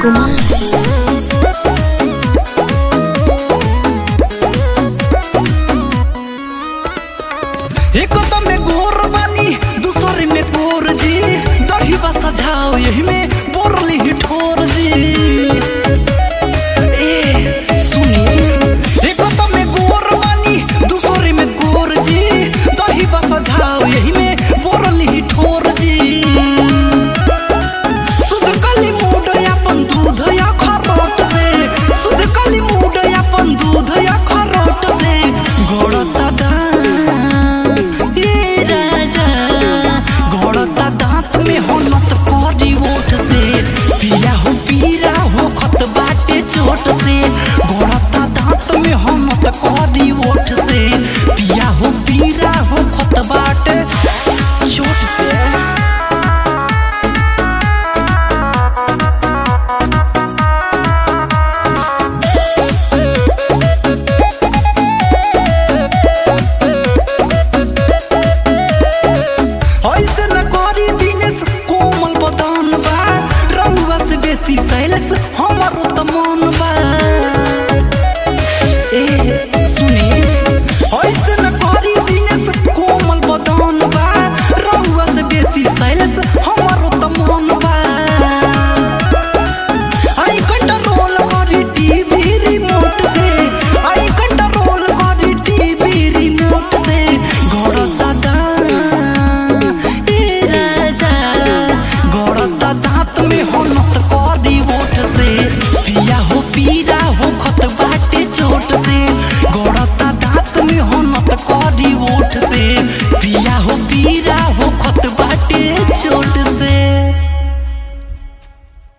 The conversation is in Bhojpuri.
कुमार एक तो में गोर बानी दूसरे में गोर जी दही बसा जाओ यही में बोरली ही ठोर जी ए सुनी एक तो में गोर बानी दूसरे में गोर जी दही बसा जाओ यही में बोरली ही ठोर जी सुध कली मूड अपन दूध या खरोट से सुध कली मूड अपन दूध या खरोट से गोड़ता दांत ये राजा गोड़ता दांत में हो नत कोरी ओठ से पिया हो पीरा हो खत बाटे चोट से गोड़ता दांत में हो नत कोरी ओठ से पिया हो पीरा हो खत बाटे चोट से ऐसे न करी दिनेश कोमल बदन बा रउआ से बेसी सैलेस हमर त मन बा